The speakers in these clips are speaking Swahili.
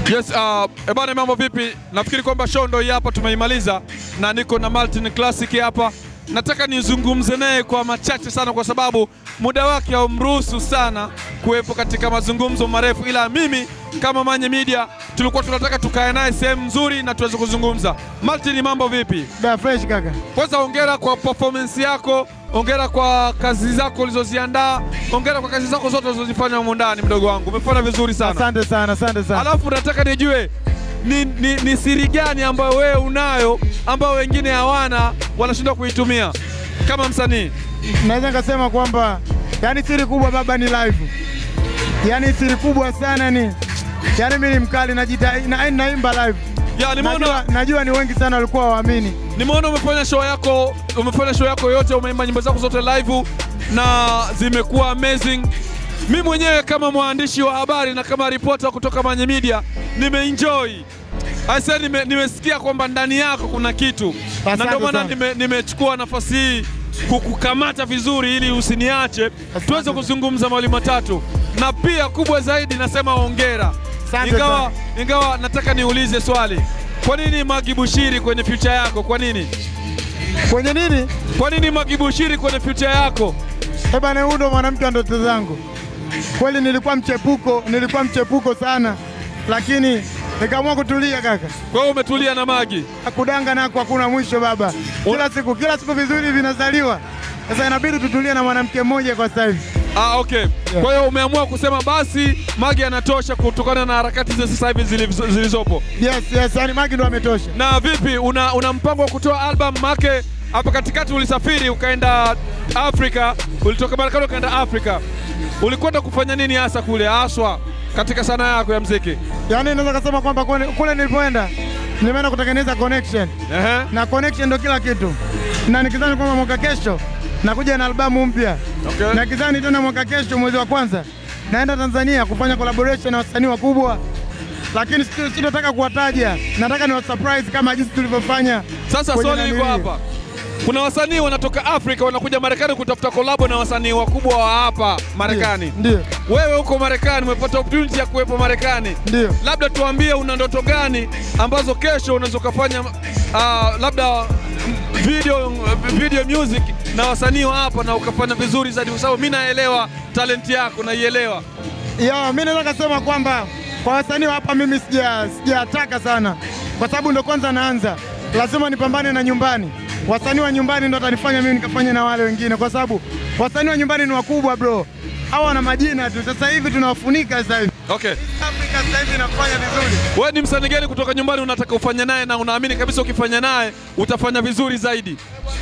Yes, uh, ebana mambo vipi? Nafikiri kwamba show ndio hii hapa tumeimaliza na niko na Martin Classic hapa. Nataka nizungumze naye kwa machache sana kwa sababu muda wake haumruhusu sana kuwepo katika mazungumzo marefu, ila mimi kama Manye Media tulikuwa tunataka tukae naye sehemu nzuri na tuweze kuzungumza. Martin, mambo vipi? Da fresh kaka. Kwanza hongera kwa performance yako, hongera kwa kazi zako ulizoziandaa, hongera kwa kazi zako zote ulizozifanya humu ndani, mdogo wangu, umefanya vizuri sana. Asante sana, asante sana. Alafu nataka nijue ni, ni, ni siri gani ambayo wewe unayo ambayo wengine hawana wanashindwa kuitumia kama msanii? Naweza nikasema kwamba yani siri kubwa baba ni live. Yani siri kubwa sana ni yani mimi ni mkali najita, na, naimba live. Ya, Najua, nimeona najua ni wengi sana walikuwa waamini. nimeona umefanya show yako umefanya show yako yote, umeimba nyimbo zako zote live na zimekuwa amazing. Mi mwenyewe kama mwandishi wa habari na kama ripota kutoka Manye Media nimeenjoy. Aise, nime, nimesikia kwamba ndani yako kuna kitu na Asante ndio maana sana. nime- nimechukua nafasi hii kukukamata vizuri ili usiniache tuweze kuzungumza mawili matatu, na pia kubwa zaidi nasema hongera. Asante Ingawa, ingawa nataka niulize swali, kwa nini Magi Bushiri kwenye future yako? Kwa nini? Kwenye nini? Kwa nini Magi Bushiri kwenye future yako? Eh bana, huyu ndo mwanamke wa ndoto zangu. Kweli nilikuwa mchepuko, nilikuwa mchepuko sana, lakini nikaamua kutulia kaka. Kwa hiyo umetulia na Magi. Kudanga nako hakuna mwisho baba. Kila siku, kila siku vizuri vinazaliwa. Sasa inabidi tutulie na mwanamke mmoja kwa sasa hivi. Ah, okay. Kwa hiyo umeamua kusema basi Magi anatosha kutokana na harakati za sasa hivi zilizo- zilizopo. Yes, yes, yani Magi ndo ametosha. Na vipi, una, una mpango wa kutoa album make? Hapa katikati ulisafiri ukaenda Afrika, ulitoka Marekani ukaenda Afrika, ulikwenda kufanya nini hasa kule haswa katika sanaa yako ya mziki? Yaani naweza kusema kwamba kule, kule nilipoenda nimeenda kutengeneza connection Ehe. na connection ndo kila kitu, na nikizani kwamba mwaka kesho nakuja na albamu mpya Okay. na kizani tena mwaka kesho mwezi wa kwanza naenda Tanzania kufanya collaboration na wasanii wakubwa, lakini sito- sitotaka kuwataja, nataka ni surprise kama jinsi tulivyofanya. Sasa kwenye swali liko nanilii. hapa, kuna wasanii wanatoka Afrika wanakuja Marekani kutafuta kolabo na wasanii wakubwa wa hapa Marekani. Ndio, Wewe huko Marekani umepata opportunity ya kuwepo Marekani, ndio. labda tuambie una ndoto gani ambazo kesho unaweza ukafanya ah, labda video, video music na wasanii wa hapa na ukafanya vizuri zaidi, kwa sababu mimi naelewa talenti yako, naielewa. Ya, mimi naweza kusema kwamba kwa wasanii wa hapa mimi sija sijataka sana, kwa sababu ndo kwanza naanza, lazima nipambane na nyumbani. Wasanii wa nyumbani ndo watanifanya mimi nikafanya na wale wengine, kwa sababu wasanii wa nyumbani ni wakubwa bro, hawa wana majina tu. Sasa hivi tunawafunika sasa hivi. Okay. Afrika sasa hivi inafanya vizuri. Wewe ni msanii gani kutoka nyumbani unataka ufanye naye na unaamini kabisa ukifanya naye utafanya vizuri zaidi?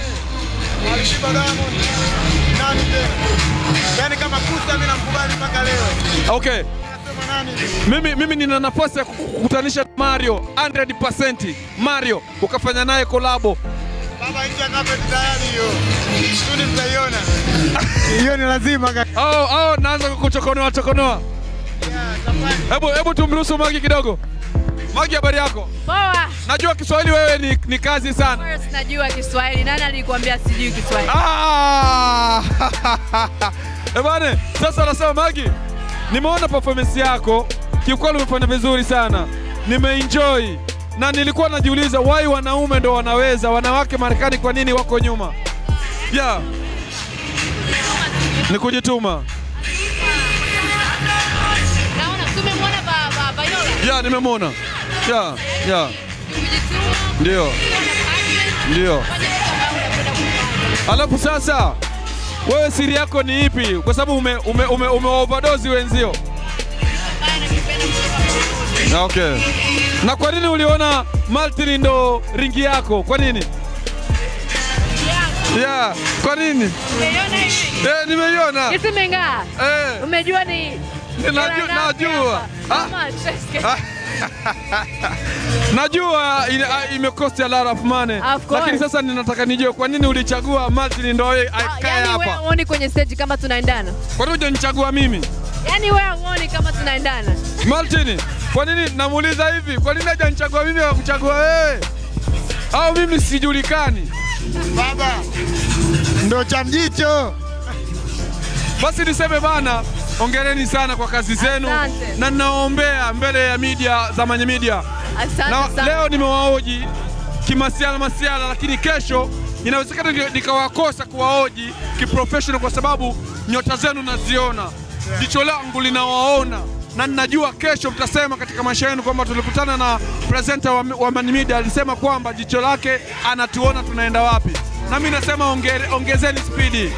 Alishiba Diamond. Nani tena? Yaani kama Kusa mimi namkubali mpaka leo. Okay. Nasema nani? Mimi, mimi nina nafasi ya kukutanisha na Mario 100% Mario ukafanya naye kolabo. Baba nje ya carpet tayari hiyo. Studi mtaiona. Hiyo ni lazima kaka. Au au naanza kukuchokonoa chokonoa. Hebu hebu tumruhusu Magi kidogo. Magi, habari yako? Poa. Najua Kiswahili wewe ni, ni kazi sana. Wewe sinajua Kiswahili. Nani alikwambia sijui Kiswahili? Ah! Eh bwana, sasa nasema Magi, nimeona performance yako, kiukweli umefanya vizuri sana, nimeenjoy na nilikuwa najiuliza why wanaume ndo wanaweza, wanawake Marekani kwa nini wako nyuma? Yeah. Ni kujituma. Naona tumemwona ba ba Bayola. Yeah, nimemwona. Yeah, yeah. Kujituma. Ndio, ndio. Fanya kitu ambacho unapenda kufanya. Alafu sasa wewe siri yako ni ipi? Kwa sababu ume, ume, ume, ume overdose wenzio. Hapana, nipenda kutoka Na Okay. Na kwa nini uliona Martin ndo ringi yako? Kwa nini? Yeah, kwa nini? Umeiona hivi? Eh, nimeiona. Kisi mengaa. Eh, Umejua ni Ninaju- hela ngapi najua. hapa? Ah. How much? Ah. najua ina- ah, imekosti a lot of money. Of course. Lakini sasa ninataka nijue kwa nini ulichagua Martin ndo yeye Ah, akae Yaani wewe hapa? huoni kwenye stage kama tunaendana? Kwa nini hujanichagua mimi? Yaani wewe huoni kama tunaendana? Martin, kwa nini namuuliza hivi? Kwa nini hajanichagua mimi akakuchagua wewe? Au mimi sijulikani? Baba ndo cha mjicho. Basi niseme bana, ongereni sana kwa kazi zenu Asante. na ninawaombea mbele ya media za Manye Media. Asante Na sana. leo nimewaoji kimasiala masiala, lakini kesho inawezekana ndio nikawakosa kuwaoji kiprofessional, kwa sababu nyota zenu naziona, jicho langu linawaona na ninajua kesho mtasema katika maisha yenu kwamba tulikutana na presenter wa, wa Manye Media alisema kwamba jicho lake anatuona tunaenda wapi, na mimi nasema ongere, ongezeni spidi.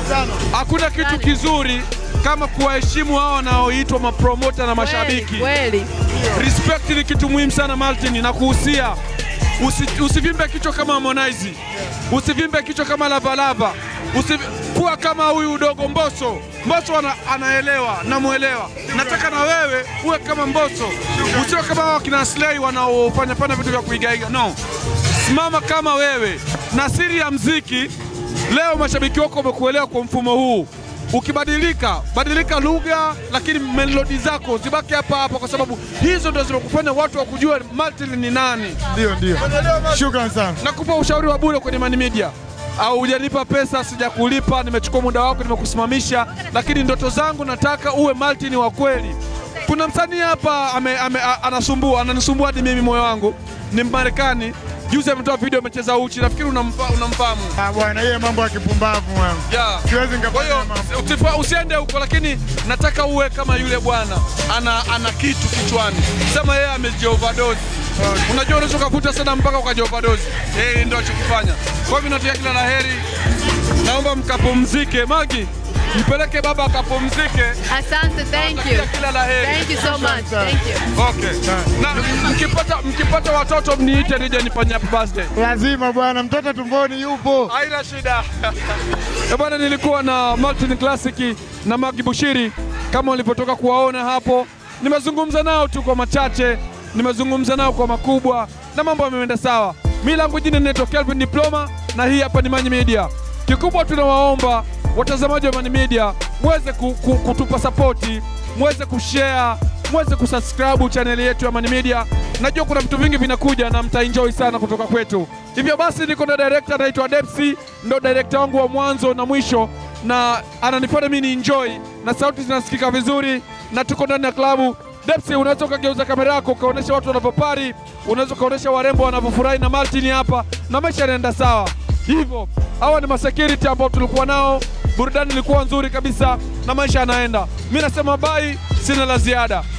Hakuna kitu Asante. kizuri kama kuwaheshimu hao wanaoitwa mapromota na mashabiki. Kweli. Respect ni kitu muhimu sana Martin, na kuhusia usi, usivimbe kichwa kama Harmonize, usivimbe kichwa kama Lavalava, usi, kuwa kama huyu udogo Mbosso. Mbosso ana, anaelewa, namwelewa. Nataka na wewe uwe kama Mbosso, usiwe kama hao kina Slay wanaofanya fanya vitu vya kuigaiga. No, simama kama wewe. Na siri ya mziki leo, mashabiki wako wamekuelewa kwa mfumo huu ukibadilika badilika lugha, lakini melodi zako zibaki hapa hapa, kwa sababu hizo ndo zimekufanya watu wakujua Martin ni nani. Ndio, ndio. Shukrani sana. Nakupa ushauri wa bure kwenye Mani Media. Au hujanipa pesa, sijakulipa, nimechukua muda wako, nimekusimamisha, lakini ndoto zangu nataka uwe Martin wa kweli. Kuna msanii hapa ame, ame, a- anasumbua, ananisumbua hadi mimi moyo wangu, ni Mmarekani. Juzi ametoa video amecheza uchi, nafikiri unamfa, unamfahamu Ah, bwana, hiyo mambo ya kipumbavu mwanangu. yeah. Siwezi Kwa nikafanya hiyo mambo. usifa- usiende huko, lakini nataka uwe kama yule bwana ana, ana kitu kichwani, sema yeye amejioverdose. Unajua unaweza ukavuta sana mpaka ukajioverdose. Yeye ndio alichokifanya. Kwa hivyo natakia kila la heri, naomba mkapumzike. Magi, mpeleke baba akapumzike. Asante, thank you. Natakia kila la heri. Thank you so much. Thank you. Okay. Na mkipata mkipata watoto mniite nije nifanye happy birthday. Lazima bwana, mtoto tumboni yupo. Haina shida. Eh, Bwana, nilikuwa na Martin Classic na Magi Bushiri kama ulipotoka kuwaona hapo. Nimezungumza nao tu kwa machache, nimezungumza nao kwa makubwa na mambo yameenda sawa. Mimi langu jina ninaitwa Kelvin Diploma na hii hapa ni Mani Media. Kikubwa tunawaomba watazamaji wa Mani Media muweze ku, ku, kutupa sapoti, muweze kushare, muweze kusubscribe chaneli yetu ya Mani Media. Najua kuna vitu vingi vinakuja na mtaenjoy sana kutoka kwetu. Hivyo basi niko na director anaitwa Depsi, ndo director wangu wa mwanzo na mwisho, na ananifanya mimi ni enjoy na sauti zinasikika vizuri, na tuko ndani ya klabu. Depsi, unaweza ukageuza kamera yako ukaonyesha watu wanavyopari, unaweza ukaonyesha warembo wanavyofurahi na Martin hapa, na maisha yanaenda sawa hivyo. Hawa ni masecurity ambao tulikuwa nao, burudani ilikuwa nzuri kabisa na maisha yanaenda. Mi nasema bai, sina la ziada.